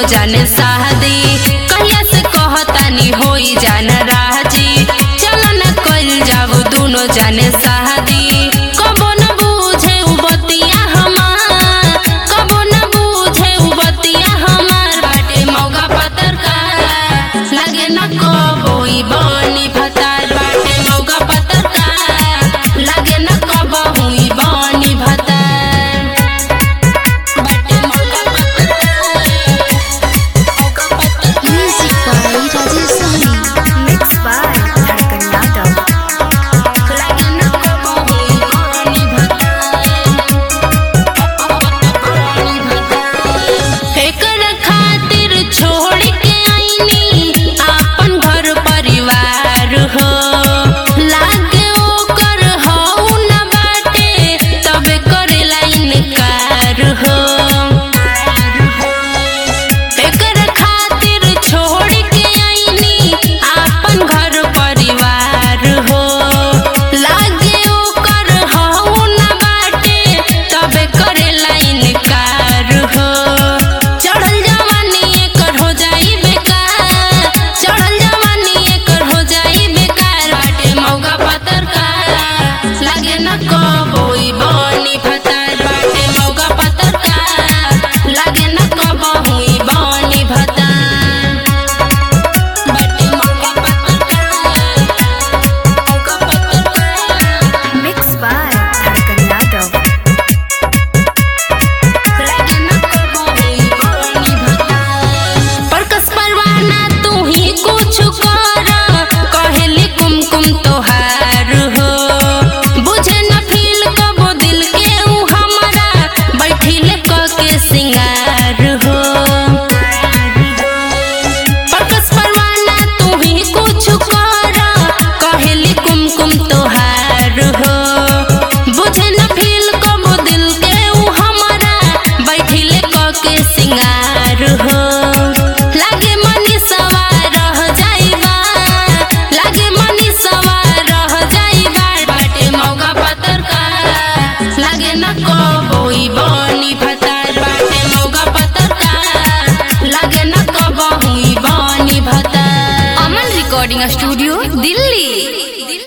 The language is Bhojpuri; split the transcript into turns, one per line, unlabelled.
जाने शादी कहिया से कहतानी होई जान राजी चलो न कल जाओ दोनों जाने शादी कबो न बूझे उ बतिया हमार कबो न बूझे उ बतिया हमार बाटे मौका पतर का लगे न कबो ई बनी भतार बाटे मौका पतर का लगे न कबो हुई बनी भतार बाटे मौका पतर मौका पतर
Music by Rajesh Sahni. Mixed by Dhadkan Yadav.
लगे न कबो हुई बनी भतार एकर खातिर छोड़ के आईनी आपन घर परिवार हो लागे ओकर हऊ न बाटे तबे करेला इनकार हो एकर खातिर छोड़ के आईनी आपन घर परिवार हो लागे ओकर हऊ न बाटे तबे करेला इनकार हो चढ़ल जवानी एकर हो जाई बेकार चढ़ल जवानी एकर हो जाई बेकार बाटे मौका पतर का लागे न कबोई बनी भतार बाटे मौका पतर का लागे न कबो हुई बनी भतार बाटे मौका पतर का मौका पतर का
Mixed by Dhadkan Yadav.
परकस परवाना तू ही कुछ कर कहली कुमकुम तोहार हो बुझे न फील कबो दिल के ऊ हमारा बैठिल क के सिंगार हो परकस परवाना तू ही कुछ कर कहली कुमकुम तोहार हो बुझे न फील कबो दिल के ऊ हमारा बैठिल क के सिंगार हो लागे मनी सवार रह जाइबा लागे मनी सवार रह जाइबा बाटे मौका पतर का लागे न कबोई बनी भतार बाटे मौका पतर का लागे न कबो हुई बनी भतार अमन रिकॉर्डिंग स्टूडियो दिल्ली